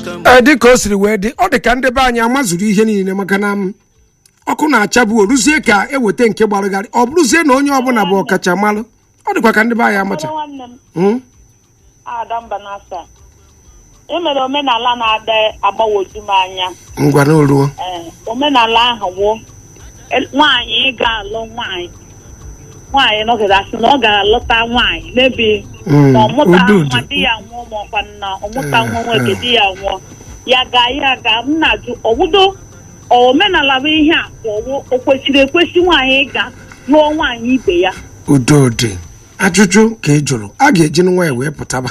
ee dịka o siri wee dị ọ dị ka ndị be anyị amazuru ihe niile maka na m ọkụ na-achabu oruzie ka eweta nke gbarụgharị ọ bụrụzie na onye ọbụla bụ ọkachamalụ ọ dịkwa ka ndị be anyị amacha Ọbụrụ nwanne m Mm? ada mba n'asa e mere omenala na-ada agbagwoju m anya ngwa na oruo ee omenala ahụ wụ el- nwaanyị ịga alụ nwaanyị nwaanyị nọgide asị na ọ ga-alụta nwaanyị mebi Mm, ma ọ mụta udo nwa dị. di ya nwụọ ma ọkwa na ọ mụta Eh, nwa nwoke eh. di ya nwụọ ya ga ya ga m na-ajụ ọwụdo omenala bụ ihe a ka ọwụ o kwesịrị ekwesị nwaanyị ịga lụọ nwaanyị ibe ya udo dị ajụjụ ka ị jụrụ a ga-eji nwa ya wee pụtaba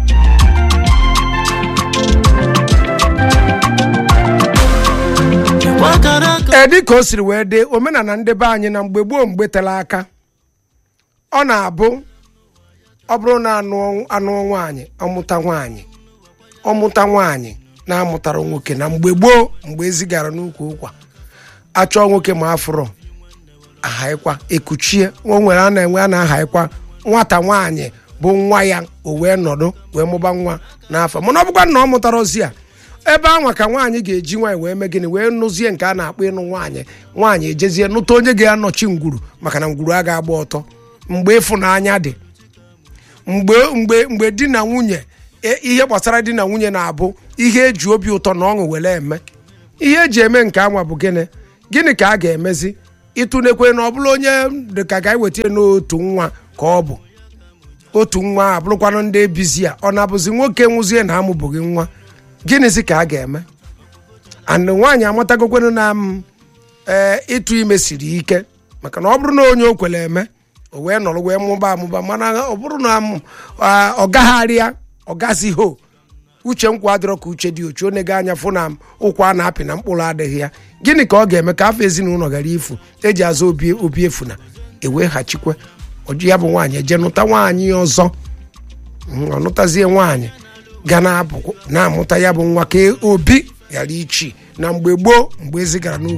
ee dịka o siri wee dị omenala ndị be anyị na mgbe gboo mgbe tere aka ọ na-abụ ọ bụrụ na anụ anụ nwaanyị ọmụta nwaanyị ọmụta nwaanyị na-amụtara nwoke na mgbe gboo mgbe ezigara n'ukwu ụkwa achọọ nwoke ma afụrọ ahaikwa ekuchie o nwere a na-enwe a na-ahaikwa nwata nwaanyị bụ nwa ya o wee nọdụ wee mụba nwa n'afọ mana ọ bụkwa na ọ mụtara ozi a ebe anwa ka nwaanyị ga-eji nwaanyị wee mee gịnị wee nụzie nke a na-akpọ ịnụ nwaanyị nwaanyị ejezie nụta onye ga-anọchi ngwuru maka na ngwuru a ga-agba ọtọ mgbe ịfụnanya dị mgbe mgbe mgbe di na nwunye e- ihe gbasara di na nwunye na-abụ ihe eji obi ụtọ na ọṅụ were eme ihe eji eme nke anwa bụ gịnị gịnị ka a ga-emezi ịtụnekwe na ọ bụrụ onye dịka ga eweta n'otu nwa ka ọ bụ otu nwa a bụrụkwanụ ndị ebizi a ọ na-abụzi nwoke nwụzie na amụbụghị nwa gịnịzi ka a ga-eme and nwaanyị amatagokwenụ na m ee ịtụ ime siri ike maka na ọ bụrụ na onye o kwere eme o wee nọrọ wee mụba amụba mana ọ bụrụ na m, a, ọ gagharịa ọ gazi ho uche nkwa adịrọ ka uche dị ochu onego anya fụ na m ụkwụ a na-apị na mkpụrụ adịghị ya gịnị ka ọ ga-eme ka afọ ezinụlọ ghara ifu eji azụ obi obi efu na eweghachikwe ọjụ ya bụ nwaanyị eje nụta nwaanyị ọzọ Mm, ọ nụtazie nwaanyị ga na-apụ na-amụta ya bụ nwa ka obi ghara ichi na mgbe gboo mgbe ezigara n'ukwu